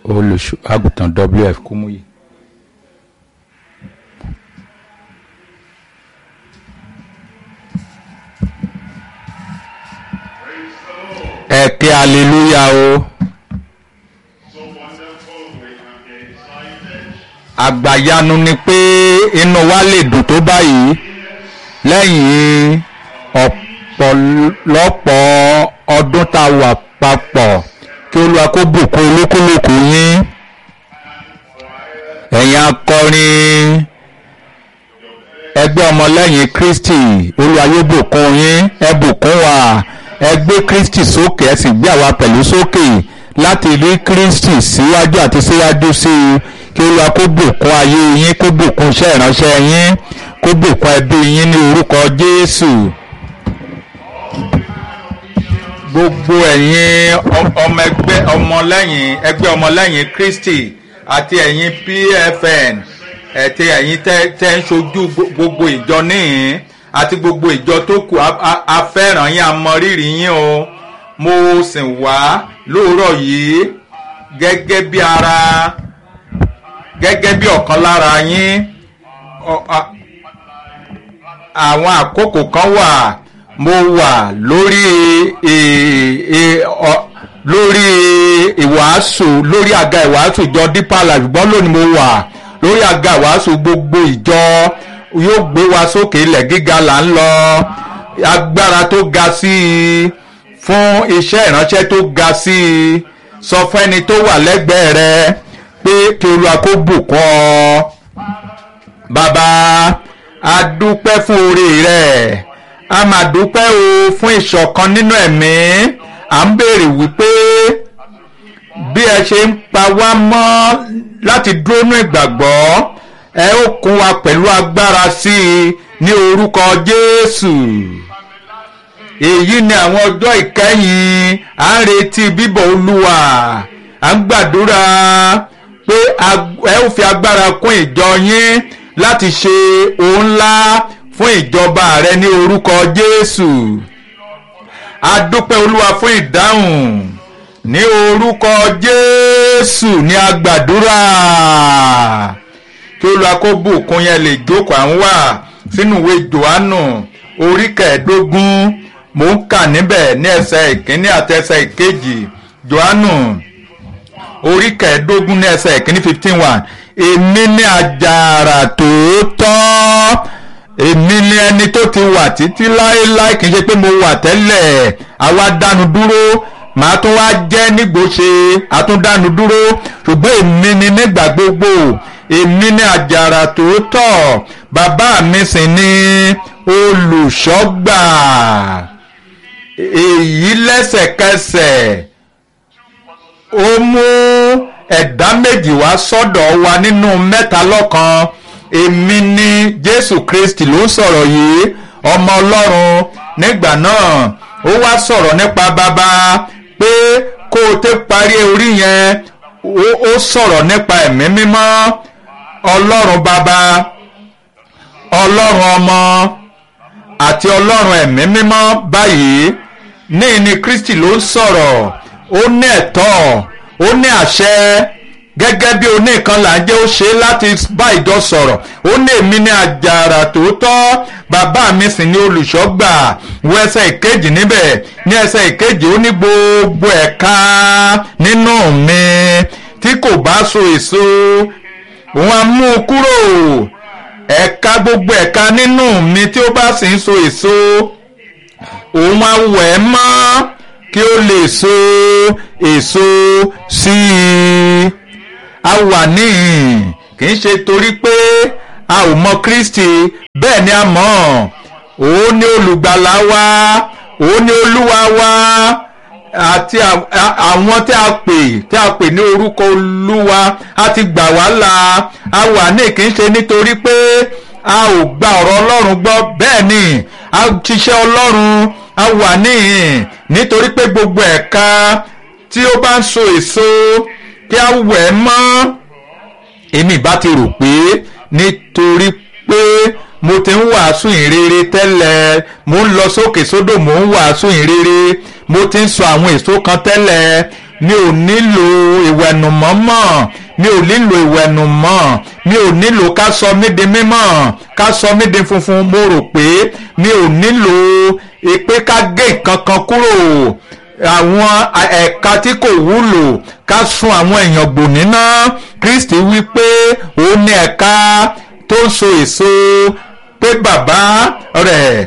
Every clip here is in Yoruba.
olùṣọ́ àgùntàn wf kúmúyì. ẹ ké aleluya o So wonderful, we can be excited. àgbàyanu ni pé inú wa lè dùn tó báyìí lẹ́yìn ọ̀pọ̀lọpọ̀ ọdún tá a wà papọ̀ kí olúwa kó bùkún olúkúlùkù yín ẹ̀yin akọrin ẹgbẹ́ ọmọlẹ́yìn kristi olúwa yóò bùkún yín ẹ bùkún wa ẹ gbé kristi sókè ẹ sì gbé àwa pẹ̀lú sókè láti rí kristi síwájú àti síwájú sí i kí olúwa kó bùkún ayé yín kó bùkún iṣẹ́ ìránṣẹ́ yín kó bùkún ẹbí yín ní orúkọ jésù gbogbo ẹ̀yin ọ- ọmọ ẹgbẹ́ ọmọlẹ́yìn ẹgbẹ́ ọmọlẹ́yìn kristi àti ẹ̀yin pfn ẹ̀tí ẹ̀yin tẹ́ tẹ́ ń ṣojú gbo- gbogbo ìjọ níhìn àti gbogbo ìjọ tó kù a- a- a fẹ́ràn yín a mọ rírì yín o mo sì wá lóòrọ̀ yìí gẹ́gẹ́ bí ara gẹ́gẹ́ bí ọ̀kan lára yín ọ- a- àwọn àkókò kan wà mo wà lórí ì- ì- ọ- lórí ìwàásù lórí àga ìwàásù ìjọ deeper life ṣùgbọ́n lónìí mo wà lórí àga ìwàásù gbogbo ìjọ yóò gbé wa sókè ilẹ̀ gíga là ń lọ agbára tó ga sí i fún iṣẹ́ ìránṣẹ́ tó ga sí i sọ fún ẹni tó wà lẹ́gbẹ̀ẹ́ rẹ pé kí olúwa kó bùkún ọ bàbá a dúpẹ́ fún oore rẹ̀ a máa dúpẹ́ o fún ìṣọ̀kan nínú ẹ̀mí à ń béèrè wípé bí ẹ ṣe ń pa wá mọ́ láti dúró nínú ìgbàgbọ́ ẹ ó kún wa pẹ̀lú agbára sí i ní orúkọ jésù èyí ni àwọn ọjọ́ ìkẹyìn à ń retí bíbọ̀ olúwa à ń gbàdúrà pé ag- ẹ ó fi agbára kún ìjọ yín láti ṣe ohun ńlá fún ìjọba rẹ ní orúkọ jésù a dúpẹ́ olúwa fún ìdáhùn ní orúkọ jésù ní agbàdúrà kí olúwa kó bùkún yẹn lè jókòó à ń wà sínú ìwé johannu orí kẹẹ̀ẹ́dógún mò ń kà níbẹ̀ ní ẹsẹ̀ ìkíní àti ẹsẹ̀ ìkejì johannu orí kẹẹ̀ẹ́dógún ní ẹsẹ̀ ìkíní fifteen one èmi ní àjàrà tòótọ́ èmi ní ẹni tó ti wà títí láéláé kì í ṣe pé mo wà tẹ́lẹ̀ àwa dánu dúró màá tún wá jẹ́ nígbòsè àtúndánu dúró ṣùgbọ́n èmi ní nígbà gbogbo èmi ní àjàrà tòótọ́ bàbá mi sì ní olùṣọ́gbà èyí lẹ́sẹ̀kẹsẹ̀ ó mú ẹ̀dá méjì wá sọ́dọ̀ wa nínú mẹ́ta lọ́kan èmi ni jésù kristi ló ń sọ̀rọ̀ yìí ọmọ ọlọ́run nígbà náà ó wá sọ̀rọ̀ nípa bàbá pé kó o tẹ́ parí orí yẹn ó- ó sọ̀rọ̀ nípa ẹ̀mí mímọ́ ọlọ́run bàbá ọlọ́run ọmọ àti ọlọ́run ẹ̀mí mímọ́ báyìí ní ní kristi ló ń sọ̀rọ̀ ó ní ẹ̀tọ́ ó ní àṣẹ gẹ́gẹ́ bí oníkan là ń jẹ́ ó ṣe láti bá ìjọ sọ̀rọ̀ ó ní èmi ní àjàrà tòótọ́ bàbá mi sì ní olùṣọ́gbà wo ẹsẹ̀ ìkejì níbẹ̀ ní ẹsẹ̀ ìkejì ó ní gbogbo ẹ̀ka nínú mi tí kò bá so èso òun á mú un kúrò ẹ̀ka gbogbo ẹ̀ka nínú mi tí ó bá sì ń so èso òun á wẹ̀ ẹ́ mọ́ kí ó lè so èso sí i a wà níhìn kì í ṣe torí pé a ò mọ kristi bẹ́ẹ̀ ni a mọ̀ òun ni olùgbàlà wa òun ni olúwa wa àti à- à- àwọn tí a pè tí a pè ní orúkọ olúwa a ti gbà wá là a wà ní kì í ṣe nítorí pé a ò gba ọ̀rọ̀ ọlọ́run gbọ́ bẹ́ẹ̀ ni a ṣiṣẹ́ ọlọ́run a wà níhìn nítorí pé gbogbo ẹ̀ka tí ó bá ń so èso kí a wẹ̀ ẹ́ mọ́ èmi bá ti rò pé nítorí pé mo ti ń wàásù ìrere tẹ́lẹ̀ mo ń lọ sókè sódò mo ń wàásù ìrere mo ti ń sọ àwọn èso kan tẹ́lẹ̀ mi ò nílò ìwẹ̀nùmọ́ mọ́ mi ò nílò ìwẹ̀nùmọ́ mi ò nílò ká sọ mí di mímọ́ ká sọ mí di funfun mo rò pé mi ò nílò pé ká gé nǹkan kan kúrò àwọn ẹ̀ka tí kò wúlò ká sun àwọn èèyàn gbò níná Kristi wí pé òun ní ẹ̀ka tó ń so èso pé bàbá rẹ̀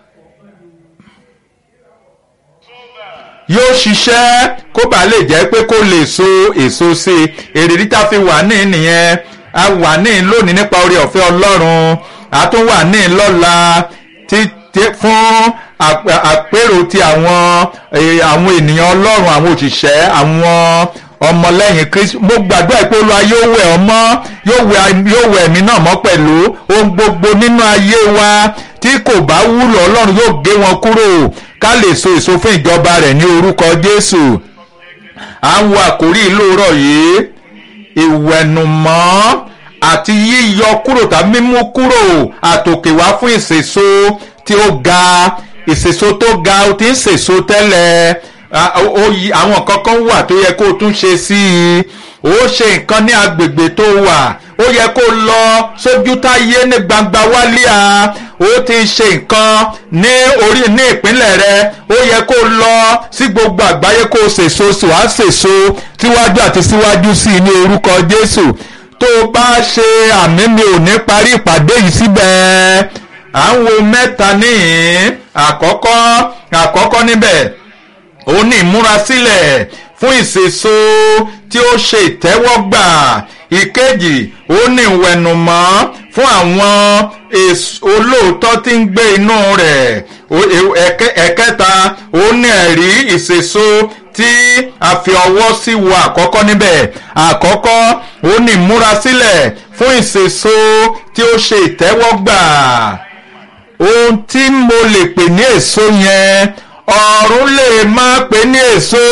yóò ṣiṣẹ́ kó bàa lè jẹ́ pé kó lè so èso sí i èrèdí tá a fi wà ní nìyẹn a wà ní lónìí nípa oore ọ̀fẹ́ Ọlọ́run a tún wà ní lọ́la fún àpérò ti àwọn àwọn ènìyàn Ọlọ́run àwọn òṣìṣẹ́ àwọn ọmọlẹ́yìn Kristi mo gbàdúrà pé Olúwa yóò wẹ̀ ọ́ mọ́ yóò wẹ̀ mí náà mọ́ pẹ̀lú ohun gbogbo nínú ayé wa tí kò bá wúlò Ọlọ́run yóò gé wọn kúrò ká lè so èso fún ìjọba rẹ̀ ní orúkọ Jésù à ń wo àkórí ìlóòrọ̀ yìí ìwẹ̀nùmọ́ àti yíyọ kúrò tàbí mímú kúrò àtòkè wá fún ìsèso tí ó ga ìsèso tó ga ó ti ń sèso tẹ́lẹ̀ àwọn kankan wà tó yẹ kó o tún ṣe sí i ó ṣe nǹkan ní agbègbè tó wà ó yẹ kó lọ sójú táyé ní gbangba wálíà ó ti ṣe nǹkan ní orí ní ìpínlẹ̀ rẹ ó yẹ kó lọ sí gbogbo àgbáyé kó sèso wàá sèso síwájú àti síwájú sí i ní orúkọ Jésù tó o bá ṣe àmì mi ò ní parí ìpàdé yìí síbẹ̀ à ń wo mẹ́ta níhìn àkọ́kọ́ àkọ́kọ́ níbẹ̀ ó ní ìmúrasílẹ̀ fún ìsèso tí ó ṣe ìtẹ́wọ́gbà ìkejì ó ní ìwẹ̀nùmọ́ fún àwọn olóòótọ́ tí ń gbé inú rẹ̀ ẹ̀kẹta ó ní ẹ̀rí ìsèso tí a fi ọwọ́ sí wo àkọ́kọ́ níbẹ̀ àkọ́kọ́ ó ní ìmúrasílẹ̀ fún ìsèso tí ó ṣe ìtẹ́wọ́gbà ohun tí mo lè pè ní èso yẹn ọ̀run lè má pè ní èso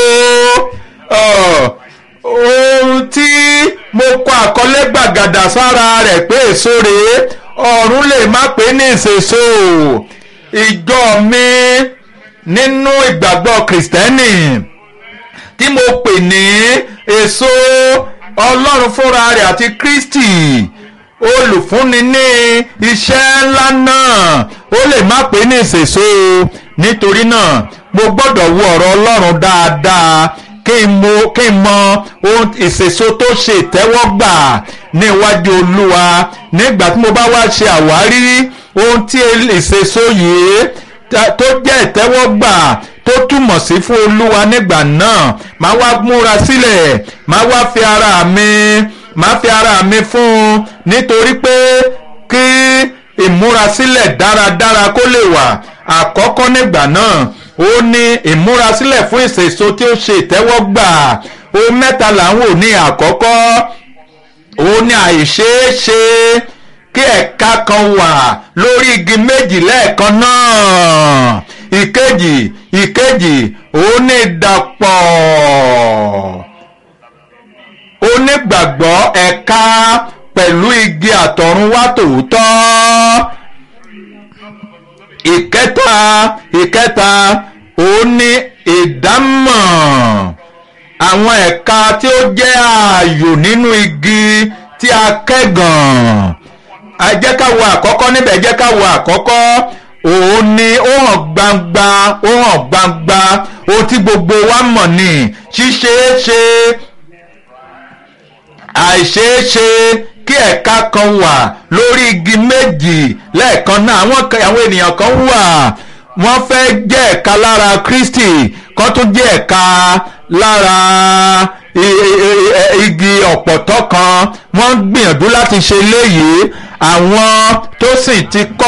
ohun tí mo kọ àkọlé gbàgàdà sára rẹ̀ pé èso rèé ọ̀run lè má pè ní ìsèso ìjọ mi nínú ìgbàgbọ́ kìrìsìtẹ́nì tí mo pè ní èso ọlọ́run fúnra rẹ̀ àti kristi olùfúnni ní iṣẹ́ ńlá náà ó lè má pè ní ìsèso nítorí náà mo gbọ́dọ̀ wo ọ̀rọ̀ ọlọ́run dáadáa kí n mo kí n mọ ohun ìsèso tó ṣe ìtẹ́wọ́gbà ní iwájú olúwa nígbà tí mo bá wá ṣe àwárí ohun tí ìsèso yìí tó jẹ́ ìtẹ́wọ́gbà tó túmọ̀ sí fún olúwa nígbà náà máa wá múra sílẹ̀ máa wá fi ara mi máa fi ara mi fún un nítorí pé kí ìmúrasílẹ̀ dáradára kó lè wà àkọ́kọ́ nígbà náà ó ní ìmúrasílẹ̀ fún ìsèso tí ó ṣe ìtẹ́wọ́gbà ohun mẹ́ta là ń wò ní àkọ́kọ́ ó ní àìṣeéṣe kí ẹ̀ka kan wà lórí igi méjì lẹ́ẹ̀kan náà ìkejì ìkejì ó ní ìdàpọ̀ onígbàgbọ́ ẹ̀ka pẹ̀lú igi àtọ̀runwá tòótọ́ ìkẹta ìkẹta ó ní ìdámọ̀ àwọn ẹ̀ka tí ó jẹ́ ààyò nínú igi tí a kẹ́gàn ẹ jẹ́ ká wo àkọ́kọ́ níbẹ̀ ẹ jẹ́ ká wo àkọ́kọ́ òun ni ó hàn gbangba ó hàn gbangba ohun tí gbogbo wa mọ̀ ní ṣíṣeéṣe àìṣeéṣe kí ẹ̀ka kan wà lórí igi méjì lẹ́ẹ̀kan náà àwọn àwọn ènìyàn kan wà wọ́n fẹ́ jẹ́ ẹ̀ka lára Kristi kan tún jẹ́ ẹ̀ka lára igi ọ̀pọ̀tọ́ kan wọ́n gbìyànjú láti ṣe léyìí àwọn tó sì ti kọ́